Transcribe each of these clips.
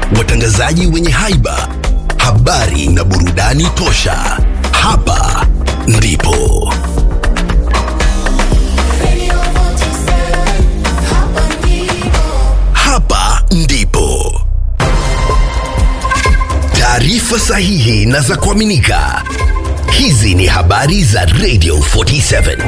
watangazaji wenye haiba, habari na burudani tosha. Hapa ndipo hapa ndipo taarifa sahihi na za kuaminika. Hizi ni habari za Radio 47.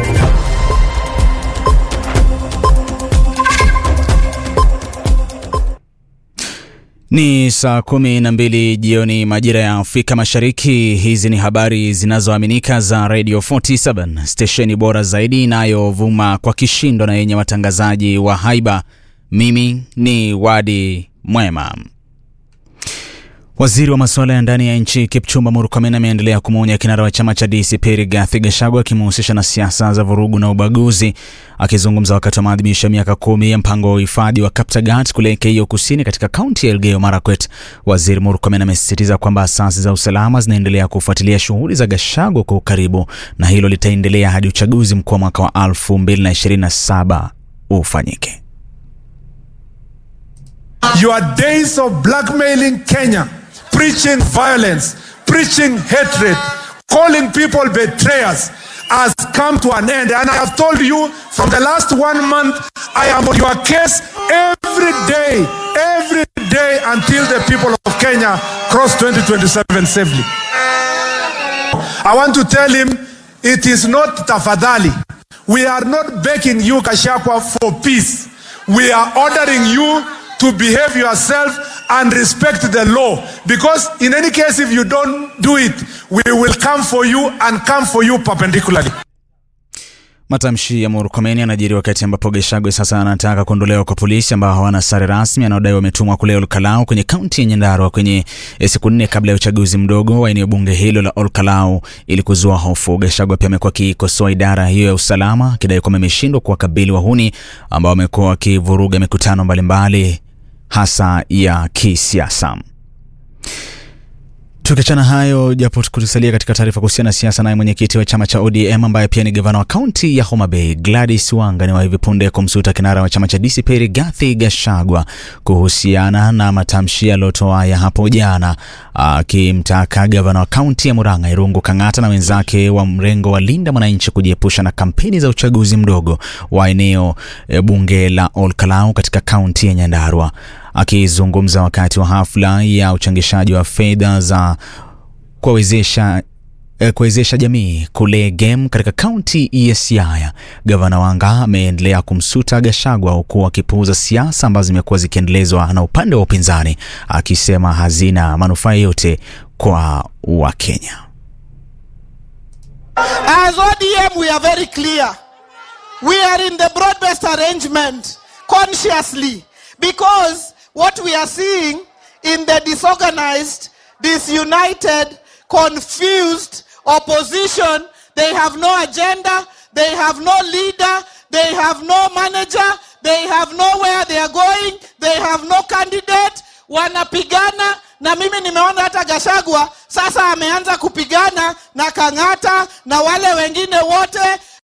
Ni saa kumi na mbili jioni majira ya Afrika Mashariki. Hizi ni habari zinazoaminika za Radio 47, stesheni bora zaidi inayovuma kwa kishindo na yenye watangazaji wa haiba. Mimi ni Wadi Mwema. Waziri wa masuala ya ndani ya nchi Kipchumba Murkomen ameendelea kumwonya kinara wa chama cha DCP Rigathi Gachagua akimhusisha na siasa za vurugu na ubaguzi. Akizungumza wakati wa maadhimisho ya miaka kumi ya mpango wa uhifadhi wa Kaptagat kule Keio Kusini katika kaunti ya Elgeyo Marakwet, Waziri Murkomen amesisitiza kwamba asasi za usalama zinaendelea kufuatilia shughuli za Gachagua kwa ukaribu na hilo litaendelea hadi uchaguzi mkuu wa mwaka wa 2027 ufanyike. Your days of blackmailing Kenya, preaching violence, preaching hatred, calling people betrayers has come to an end. And I have told you from the last one month, I am on your case every day, every day until the people of Kenya cross 2027 safely. I want to tell him it is not tafadhali. We are not begging you, Kashakwa, for peace. We are ordering you to behave yourself and respect the law. Because in any case, if you don't do it, we will come for you and come for you perpendicularly. Matamshi ya Murkomen yanajiri wakati ambapo Gachagua sasa anataka kuondolewa kwa polisi ambao hawana sare rasmi anaodai wametumwa kule Olkalau kwenye kaunti ya Nyandarua kwenye siku nne kabla ya uchaguzi mdogo wa eneo bunge hilo la Olkalau ili kuzua hofu. Gachagua pia amekuwa akikosoa idara hiyo ya usalama akidai kwamba imeshindwa kuwakabili wahuni ambao wamekuwa wakivuruga mikutano mbalimbali hasa ya kisiasa. Tukiachana hayo, japo kutusalia katika taarifa kuhusiana na siasa, naye mwenyekiti wa chama cha ODM ambaye pia ni gavana wa kaunti ya Homa Bay Gladys Wanga ni wa hivi punde kumsuta kinara wa chama cha DCP Rigathi Gachagua kuhusiana na matamshi yaliyotoa ya hapo jana, akimtaka gavana wa kaunti ya Murang'a Irungu Kang'ata na wenzake wa mrengo wa Linda Mwananchi kujiepusha na kampeni za uchaguzi mdogo wa eneo bunge la Olkalau katika kaunti ya Nyandarua. Akizungumza wakati wa hafla ya uchangishaji wa fedha za kuwezesha kuwezesha jamii kule Gem katika kaunti ya Siaya, gavana Wanga ameendelea kumsuta Gachagua huku akipuuza siasa ambazo zimekuwa zikiendelezwa na upande wa upinzani, akisema hazina manufaa yote kwa Wakenya. As ODM, we are very clear. We are in the broad-based arrangement consciously because what we are seeing in the disorganized, disunited, confused opposition, they have no agenda, they have no leader, they have no manager, they have nowhere they are going, they have no candidate, wanapigana na mimi nimeona hata Gachagua sasa ameanza kupigana na Kang'ata na wale wengine wote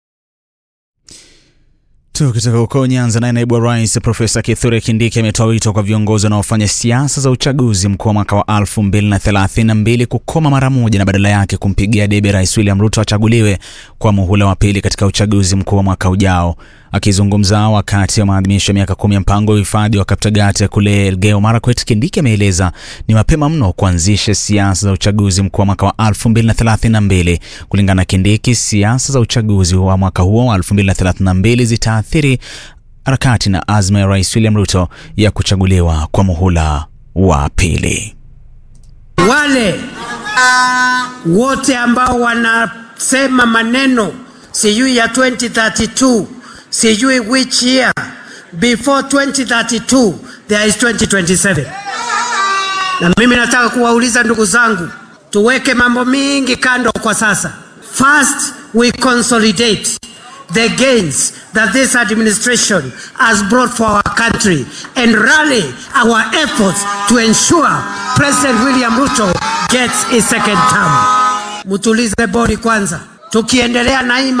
Tukitoka huko Nyanza, naye naibu wa rais Profesa Kithure Kindiki ametoa wito kwa viongozi wanaofanya siasa za uchaguzi mkuu wa mwaka wa 2032 kukoma mara moja na badala yake kumpigia debe Rais William Ruto achaguliwe kwa muhula wa pili katika uchaguzi mkuu wa mwaka ujao. Akizungumza wakati wa maadhimisho ya miaka kumi ya mpango wa uhifadhi wa Kaptagat kule Elgeyo Marakwet, Kindiki ameeleza ni mapema mno kuanzisha siasa za uchaguzi mkuu wa mwaka wa 2032. Kulingana na Kindiki, siasa za uchaguzi wa mwaka huo wa 2032 zitaathiri harakati na azma ya Rais William Ruto ya kuchaguliwa kwa muhula wa pili. Wale wote ambao wanasema maneno sijui ya 2032 sijui which year before 2032 there is 2027 na mimi nataka kuwauliza ndugu zangu tuweke mambo mingi kando kwa sasa first we consolidate the gains that this administration has brought for our country and rally our efforts to ensure President William Ruto gets his second term. Mutulize bodi kwanza, tukiendelea na hii